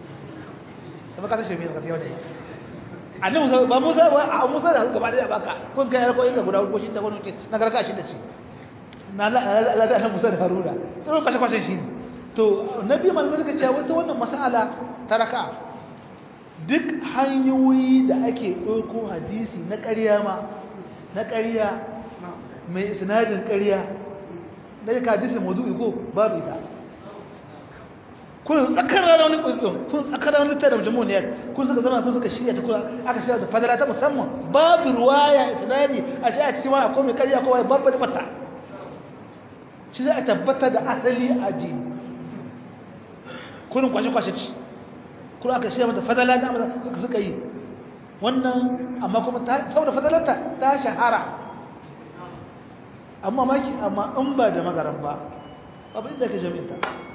da baka tashi mai ka sai wani annabi Musa ba Musa ba a Musa da Haruna gaba da baka kun kai ko inda guda ko shi ta wani ce na garka shi da ce na ladan annabi Musa da Haruna to kashe kashe shi to nabi malamai suka ce wata wannan mas'ala ta raka'a duk hanyoyi da ake ɗauko hadisi na ƙarya ma na ƙarya mai sinadin ƙarya da ya hadisi mazu'i ko babu ita kun tsakar rana wani ƙulƙun kun tsakar rana ta da jamu ne kun suka zama kun suka shirya ta kula aka shirya da fadara ta musamman babu ruwaya sinadi a ce a cikin wani akwai mai ƙarya ko wai babu mata shi za a tabbata da asali a ji kurin kwashe-kwashe ci kuma aka shirya mata fadala da amurka suka suka yi wannan amma kuma saboda fadalarta ta shahara amma maki amma in ba da magaran ba abu inda ka jami'inta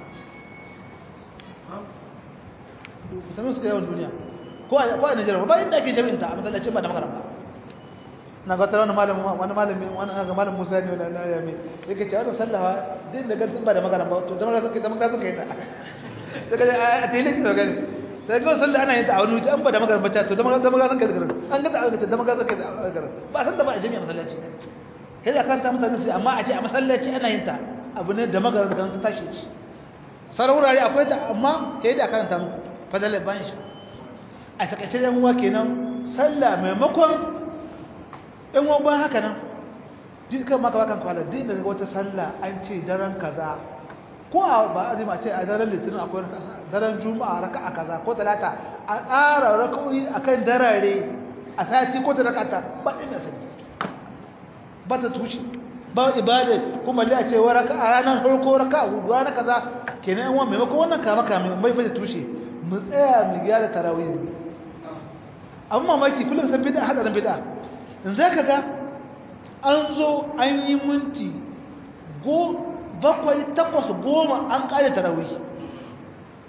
fitamin suka yawan duniya ko a nigeria ba inda ke jami'inta a matsalacin ba da magaran ba na ga tara wani malamin wani ga malam musa ne wani na yami yake cewa da sallawa din da gantin ba da magaran ba to da magaran suka yi da magaran suka yi ta a tilin da gani sai ga sallah ana yin ta a wani wuce an ba da magaran bata to da magaran da magaran kai garin an ga ta da magaran kai garin ba san da ba a jami'a masallaci sai da kan ta mutane su amma a ce a masallaci ana yin ta abu ne da magaran da ta tashi shi sarwurare akwai ta amma sai da karanta muku fadalar bayan shi a takaice yan uwa kenan sallah maimakon yan uwa bayan haka nan dukkan maka bakan kwala din da wata sallah an ce daren kaza ko a ba azumi a ce a daren litinin akwai daren juma'a raka'a kaza ko talata a tsara raka'o'i akan darare a sati ko talata ba ina sani ba ta tushe ba ibada kuma da a ce wa raka'a ranar farko raka'a hudu ranar kaza kenan yan maimakon wannan kama kama mai fata tushe mu tsaya mu gyara tarawih ne abin mamaki kullum san bid'a hadarin bid'a in za ka ga an zo an yi minti go bakwai takwas goma an kare tarawih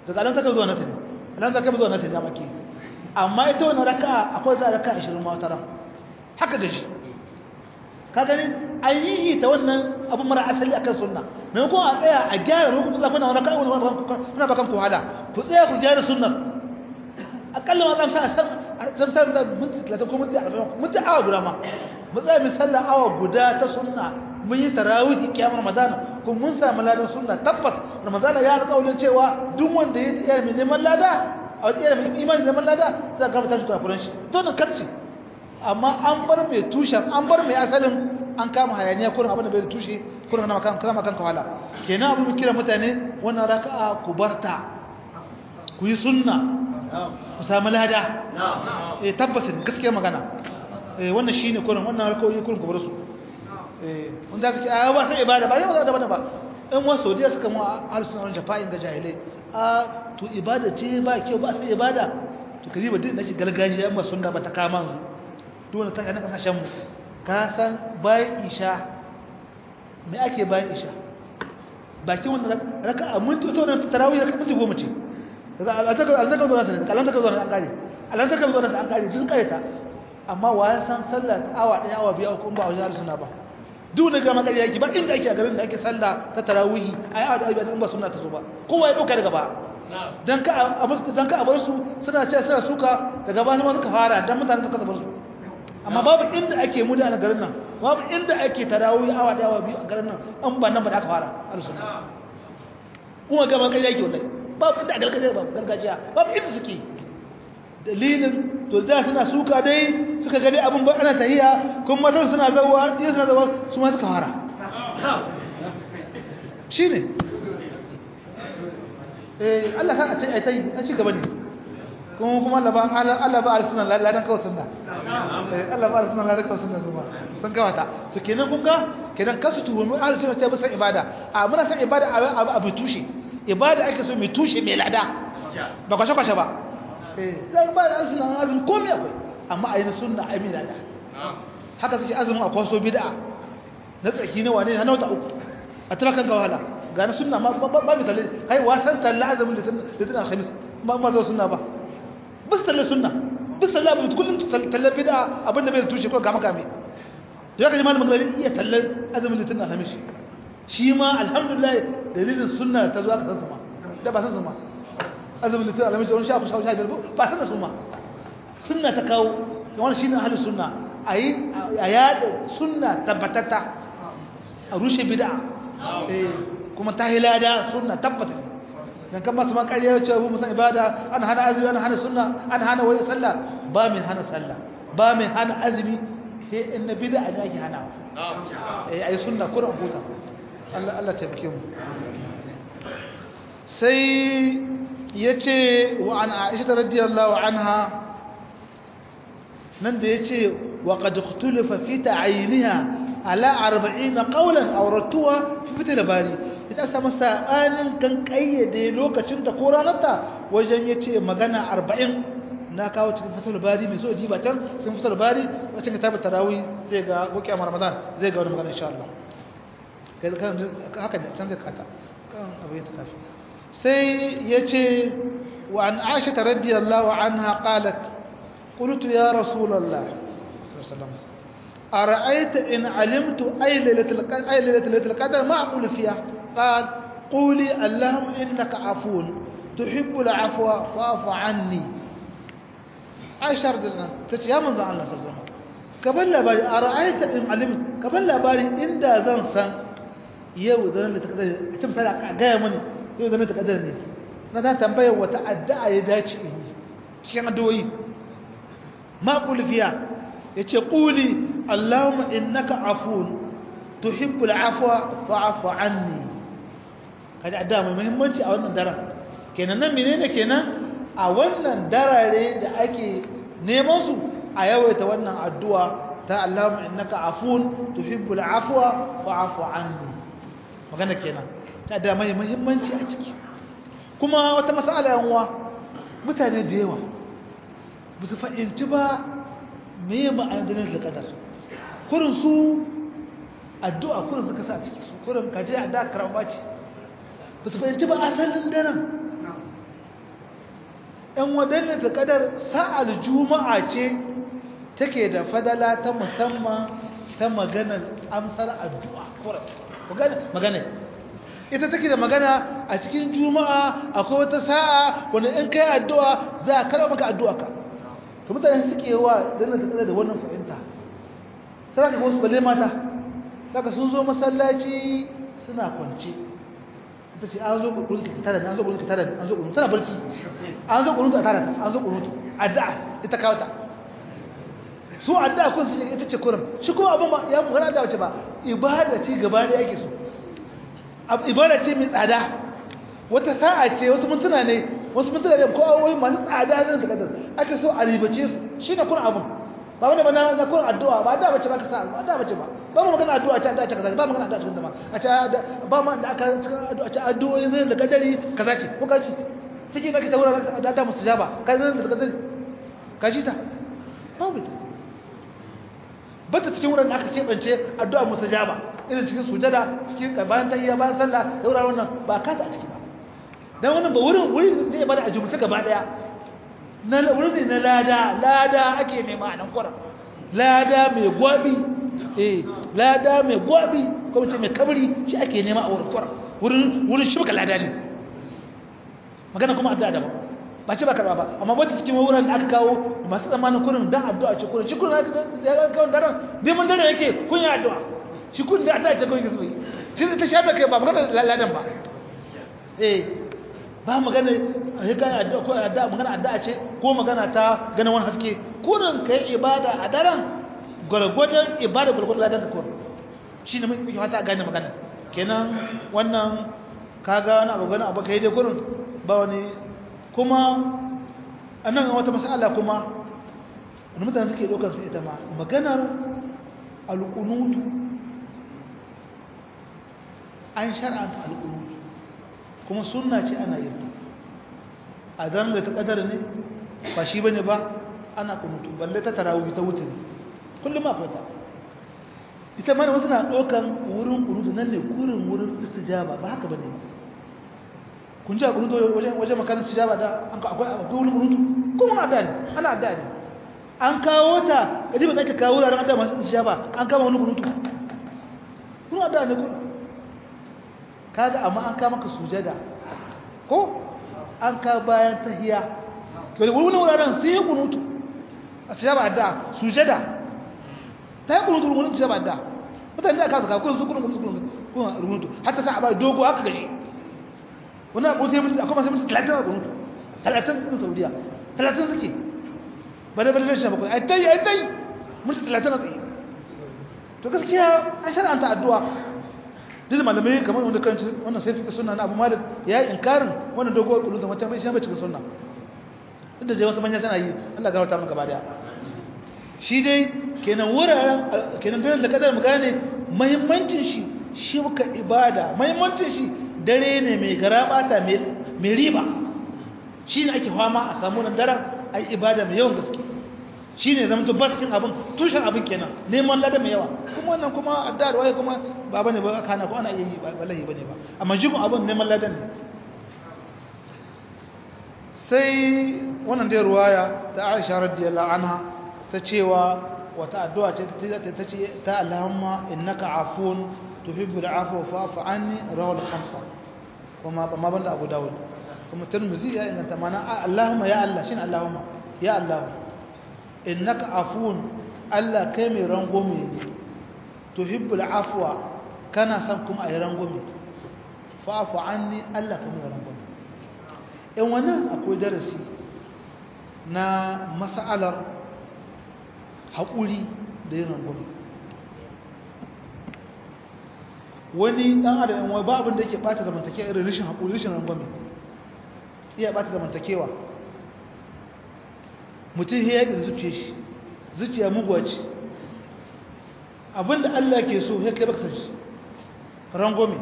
daga alam taka zuwa nasu ne alam taka zuwa nasu ne maki amma ita wannan raka'a akwai za raka'a 20 ma wata ran haka gaji ka gani an yi ta wannan abu mara asali akan sunna maimakon a tsaya a gyara lokacin da kuna raka'a kuna bakan ku hada ku tsaya ku gyara sunnar akalla ma zan sa zan sa da minti 30 ko minti 40 minti awa guda ma mu tsaya mu sallah awa guda ta sunna mun yi tarawih kiyamar ramadan ko mun samu ladan sunna tabbas ramadan ya alƙawarin cewa duk wanda ya tsaya mai neman lada a tsaya mai imani neman lada za ka gabatar shi kuran shi to nan kacce amma an bar mai tushen an bar mai asalin an kama hayaniya kurin abin da bai da tushe kurin na makan kama kan kawala kenan abin kira mutane wannan raka'a ku barta ku yi sunna ku samu lada eh tabbasin gaskiya magana eh wannan shine kurin wannan rakawoyi kurin ku bar su eh wanda suke a ba sai ibada ba yau da bane ba in wasu saudiya suka mu harsunan wani jafa'in ga jahilai a to ibada ce ba kyau ba sai ibada to kaji ba duk nake gargajiya amma sunna ba ta kama mu duk wanda ta kana kasashen mu ka san bayan isha me ake bayan isha bakin wannan raka'a minti to nan tarawih raka'a minti goma ce daga alantaka alantaka zuwa nan alantaka zuwa nan an kare alantaka zuwa nan an kare sun kare ta amma wa ya san sallah ta awa daya awa biyu ko ba a wajen sunna ba duk da gama kare yake ba inda ake a garin da ake sallah ta tarawih ai awa da in ba sunna ta zo ba kowa ya dauka daga ba dan ka dan ka bar su suna ce suna suka daga ba ma suka fara dan mutane suka bar su amma babu inda ake mu da garin nan babu inda ake tarawih awa daya awa biyu a garin nan an ba nan ba da aka fara al-sunna kuma gama kare yake wallahi babu inda gargajiya babu gargajiya babu inda suke dalilin to da suna suka dai suka gani abin ba ana tahiya kuma matan suna zawa ɗaya suna zawa su ma suka fara shi ne eh Allah kan a ce a tayi a ci gaba ne kuma kuma Allah ba Allah ba arsuna ladan kawai sunna eh Allah ba arsuna ladan kawai sunna kuma sun kawata to kenan kun ga kenan kasu tuhumi ahlus sunna sai san ibada a muna san ibada abu tushe ibada ake so mai tushe mai lada ba kwashe-kwashe ba zai ba da azumin azumin komai akwai amma a yi na sunna a yi lada haka suke azumin a kwaso bida na tsaki na wane na wata uku a talakan kawala ga na sunna ma ba mai talle hai wasan talle azumin da tana alhamis ba ma zo sunna ba bis talle sunna bis talle abin kullum talle bida abin da bai da tushe ko gama kame da ya kaji malamin gari iya talle azumin da tana alhamis shi ma alhamdulillah dalilin sunna ta zo aka san su ma da ba san su ma azumin litin alamai wani shafi shafi shafi ba san da su ma sunna ta kawo wani shi ne ahalin sunna a yi a yada sunna tabbatatta a rushe bid'a kuma ta hilada sunna tabbata dan kan masu makariya ya ce abu musan ibada an hana azumi an hana sunna an hana wai sallah ba mai hana sallah ba mai hana azumi sai in na bid'a ne ake hanawa eh ayi sunna kuran huta Allah Allah tabbake mu sai yace wa an Aisha radiyallahu anha nan da yace wa qad ikhtalafa fi ta'ayiniha ala 40 qawlan aw ratuwa fi fitil bari ita sama sa'anin kan kayyade lokacin da ko ranarta wajen yace magana 40 na kawo cikin fitil bari mai so diba can cikin fitil bari a cikin kitabut tarawih zai ga ko kiyamar ramadan zai ga wani magana insha Allah kai kan haka ne can zai kata kan abin ta kafi sai yace wa an aisha radiyallahu anha qalat qultu ya rasulullah sallallahu alaihi wasallam أرأيت إن علمت أي ليلة القدر أي ليلة القدر ما أقول فيها قال قولي اللهم إنك عفو تحب العفو فاعف عني عائشة رضي الله عنها تتي يا من الله صلى الله عليه وسلم قبل باري أرأيت إن علمت قبل باري إن دا زن سن يو زن لتقدر كتب سلا جاي مني يو زن لتقدرني نتا تنبيه وتعدى يداتي إني شيء دوي ما أقول فيها yace quli allahumma innaka afun tuhibbul afwa fa'fu anni kaji adda mai muhimmanci a wannan daren kenan nan menene kenan a wannan darare da ake neman su a yawaita wannan addu'a ta allahumma innaka afun tuhibbul afwa fa'fu anni magana kenan ta da mai muhimmanci a ciki kuma wata mas'ala yan uwa mutane da yawa ba su fahimci ba me ma'adanin da kadar kurin su addu'a kurin suka sa ciki su kurin kaje addu'a karamba ce ba su fahimci ba asalin daren ɗan wadannan ta kadar sa'ar juma'a ce take da fadala ta musamman ta maganar amsar addu'a magana ita take da magana a cikin juma'a akwai wata sa'a wanda in kai addu'a za a karɓa maka addu'a ka to mutane suke wa danna ta kadar da wannan fahimta sai ka wasu balle mata saka sun zo masallaci suna kwance ta ce an zo kunutu ka tara an zo kunutu ka tara an zo kunutu tana barci an zo kunutu a tara an zo kunutu addu'a ita kawo ta su addu'a kun su ita ce kurin shi kuma abin ba ya fara da wace ba ibada ce gaba da yake so ibada ce mai tsada wata sa'a ce wasu mintuna ne wasu mintuna ne ko awoyi masu tsada ne da kadar ake so a ribace su shine kun abin ba wani ba na kun addu'a ba da bace ba ka sa ba da bace ba ba mu magana addu'a ta ta kaza ba magana addu'a cikin zama a ta ba ma da aka cikin addu'a ta addu'o'in zan da kadari kaza ce ko kaji ciki nake ta wurin da da mustajaba kai zan da kadari kaji ta ba mu ta bata cikin wurin da aka kebance addu'a mustajaba irin cikin sujada cikin bayan tahiyya bayan sallah da wuraren nan ba ka ta a ciki ba dan wannan ba wurin wurin ne ba da ajumta gaba daya na wurin ne na lada lada ake nema nan kuran lada mai gwabi eh lada mai gwabi ko mace mai kabri shi ake nema a wurin kuran wurin wurin shi baka lada ne magana kuma addu'a da ba ba ce ba karba ba amma wata cikin wurin da aka kawo masu zamanin kurin dan addu'a ce kurin shi kurin ya ga kawon daren neman daren yake kun yi addu'a shi kun da addu'a ce kun yi zuwa shi ta shafe kai ba magana ladan ba eh ba magana a kan addu'a ko addu'a magana addu'a ce ko magana ta ganin wani haske kurin kai ibada a daren gwargwadon ibada gwargwadon ladan ka kurin shi ne muke fata gane magana kenan wannan kaga wani abu gani abu kai dai kurin ba wani kuma a nan wata masala kuma wani mutane suke ɗaukar su ita ma maganar alƙunutu an shar'anta alƙunutu kuma sunna ce ana yin a zanen da ta ƙadar ne ba shi bane ba ana ƙunutu balle ta tarawih ta wuce kullum a fata ita mana wasu na ɗaukar wurin ƙunutu nan ne kurin wurin istijaba ba haka bane ba kun ji a kunutu wajen wajen makarin tijaba da akwai akwai wani kunutu kuma adda ne ana adda ne an kawo ta kadi ba zaka kawo wuraren adda masu tijaba an kama wani kunutu kuma adda ne kun kaga amma an kama ka sujada ko an ka bayan tahiya to wani wani wuraren sai ya kunutu a tijaba adda sujada ta yi kunutu wani tijaba adda mutane da aka zaka kun su kun kun kun kunutu hatta sa a ba dogo haka gashi wani abu sai mutu akwai masu mutu talatin a kunutu talatin ɗin saudiya talatin suke ba da balilin shi bakwai ai tai ai tai mutu talatin a tsaye to gaskiya an shara'anta addu'a duk malamai kamar wanda kan wannan sai fika sunna na abu malik ya yi inkarin wannan dogo kunutu wacce mai shi bai cikin sunna duk da je wasu manya suna yi Allah ga wata mun gaba daya shi dai kenan wuraren kenan dole da kadar mu gane muhimmancin shi shi muka ibada muhimmancin shi dare ne mai garabata mai riba shi ne ake fama a samu nan daren a ibada mai yawan gaske shi ne zama baskin abin tushen abin kenan neman lada mai yawa kuma wannan kuma addar waye kuma ba bane ba kana ko ana yi wallahi bane ba amma jigon abin neman ladan ne sai wannan dai ruwaya ta Aisha radiyallahu anha ta cewa wata addu'a ce ta ce ta Allahumma innaka afun tuhibbul afwa fa'fu anni rawal khamsa kuma ma banda Abu Dawud kuma Tirmidhi ya inganta mana Allahumma ya Allah shin Allahumma ya Allah innaka afun Allah kai mai rangwame ne tuhibbul afwa kana son kuma ayi rangwame fa'fu anni Allah kai mai rangwame in wannan akwai darasi na mas'alar haƙuri da yin rangwame wani dan adam wai ba abin da yake bata zamantakewa irin rashin hakuri rashin rangwame iya bata zamantakewa mutum ya yi zuciya shi zuciya muguwa ce abinda Allah ke so ya kai baka san shi rangwame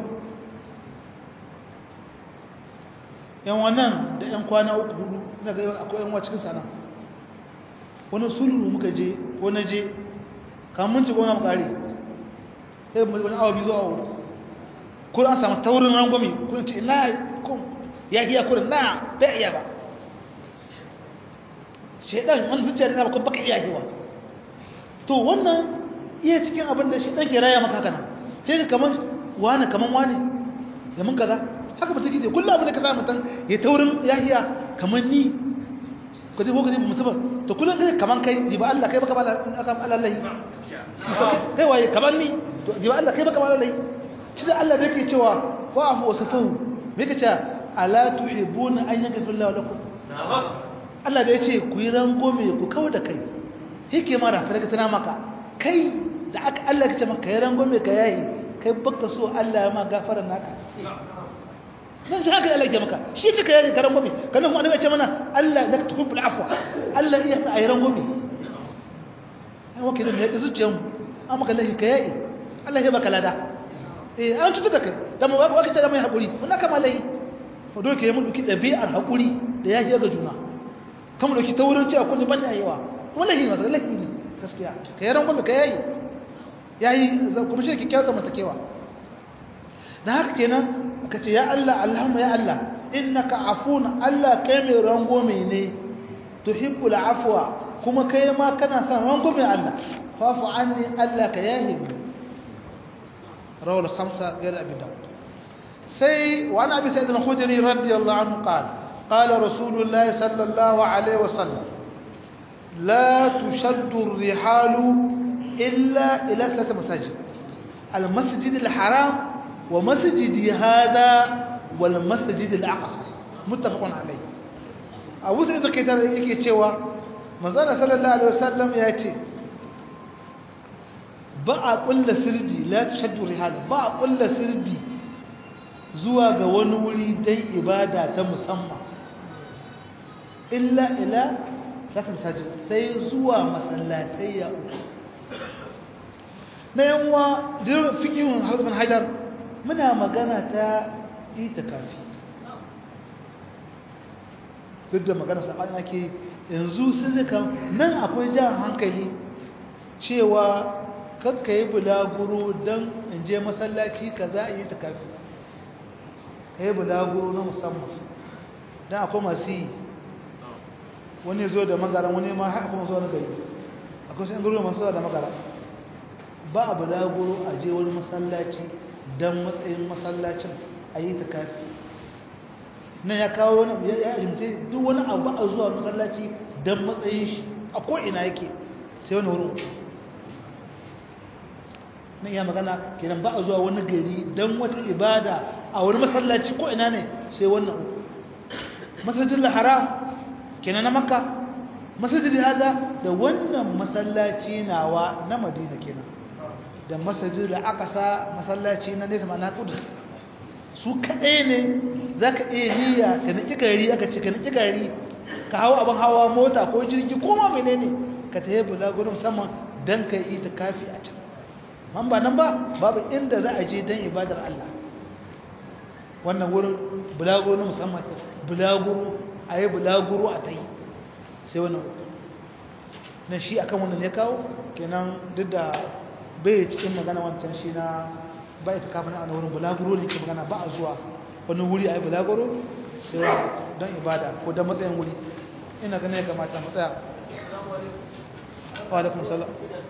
yan wannan da yan kwana uku hudu na ga akwai yan cikin sana wani sulhu muka je ko na je kamun ci gona mu kare sai wani awa biyu zuwa uku ko an samu taurin rangwami kun ce na kun ya iya kurin na bai iya ba shaidan wani zuciya da kuma baka iya hewa to wannan iya cikin abin da shaidan ke raya maka kana sai ka kaman wani kaman wani ya mun kaza haka mutum ke kullum abin da ka sa mutum ya taurin yahiya kaman ni ka ji boka ji mutum to kullum kai kaman kai ji ba Allah kai baka ba Allah kai waye kaman ni to ji ba Allah kai baka ba Allah shi da Allah da yake cewa wa'afu wasfahu me yake cewa ala tuhibuna an yaghfir Allahu lakum Allah da yace ku yi rangome ku kawo da kai yake ma da fara tana maka kai da aka Allah ya ce maka yi rangome ka yayi kai baka so Allah ya ma gafara naka nan shi haka Allah ya maka shi kika yayi ka rangome kana mu annabi ya ce mana Allah da ka tuhibul afwa Allah ya sa ayi rangome ai wake da ne zuciyar mu amma kallahi ka yayi Allah ya baka lada eh an tutu da kai da mu waka ta da mai hakuri wannan kama lahi ko dole ke mu duki dabi'ar hakuri da ya ga juna kan mu dauki taurin cewa kun ban yayiwa wallahi ma lahi ne gaskiya kai ran gobe kai yayi yayi kuma shi kike kyauta mata kewa da haka kenan aka ce ya Allah Allahumma ya Allah innaka afun Allah kai mai rangome ne tuhibbul afwa kuma kai ma kana son rangome Allah fafu anni Allah ka yahi رواه الخمسة غير أبي داود سي وعن أبي سعيد الخدري رضي الله عنه قال قال رسول الله صلى الله عليه وسلم لا تشد الرحال إلا إلى ثلاثة مساجد المسجد الحرام ومسجد هذا والمسجد الأقصى متفق عليه أبو سعيد الخدري يكي تشوى مزانا صلى الله عليه وسلم يأتي ba a ƙulla sirdi la tashaddu rihal ba a ƙulla sirdi zuwa ga wani wuri don ibada ta musamman illa ila zata masajid sai zuwa masallatai ya uku na yanwa jirin fikihun hausman hajar muna magana ta ita kafi duk da magana saɓani ake yanzu sun zika nan akwai jan hankali cewa kakka yi bulaguro don in je masallaci ka za a yi ta kafi ka yi bulaguro na musamman don akwai masu yi wani zo da magara wani ma haka kuma zuwa na gari akwai sun garo masu zuwa da magara ba a bulaguro a je wani masallaci don matsayin masallacin a yi ta kafi nan ya kawo wani ya alimta duk wani abu a zuwa masallaci don matsayin shi a ko'ina yake sai wani wurin na iya magana kenan ba a zuwa wani gari don wata ibada a wani masallaci ko ina ne sai wannan uku masallacin haram kenan na makka masallacin hada da wannan masallaci nawa na madina kenan da masallacin da aqsa masallaci na nesa na kudus su kaɗai ne za ka iya niyya ka niki gari aka ce ka niki gari ka hawa abin hawa mota ko jirgi ko ma menene ka ta yi bulagurin musamman don ka yi ta kafi a can man ba nan ba babu inda za a je don ibadar Allah wannan wurin bulaguro na musamman bulaguro a yi bulaguro a ta yi sai wannan na shi akan wannan ya kawo kenan duk da bai cikin magana wancan shi na bai ta kafin a wurin bulaguro ne ke magana ba a zuwa wani wuri a yi bulaguro sai don ibada ko don matsayin wuri ina ganin ya kamata matsaya wa alaikum salam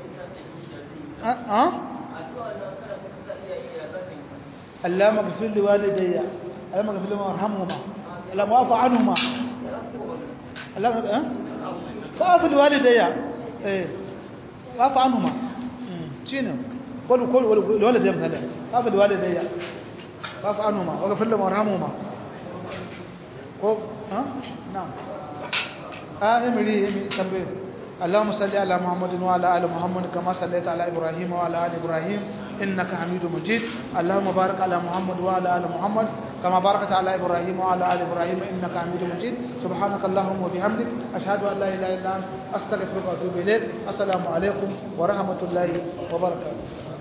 اللهم اغفر لوالدي اللهم اغفر لهم وارحمهما اللهم واعف عنهما اللهم ها فاعف لوالدي ايه واعف عنهما شنو قول قول لوالدي مثلا واعف لوالدي واعف عنهما واغفر لهم وارحمهما ها نعم اه امري امري تنبيه اللهم صل على محمد وعلى ال محمد كما صليت على ابراهيم وعلى ال ابراهيم انك حميد مجيد اللهم بارك على محمد وعلى ال محمد كما باركت على ابراهيم وعلى ال ابراهيم انك حميد مجيد سبحانك اللهم وبحمدك اشهد ان لا اله الا انت استغفرك واتوب اليك السلام عليكم ورحمه الله وبركاته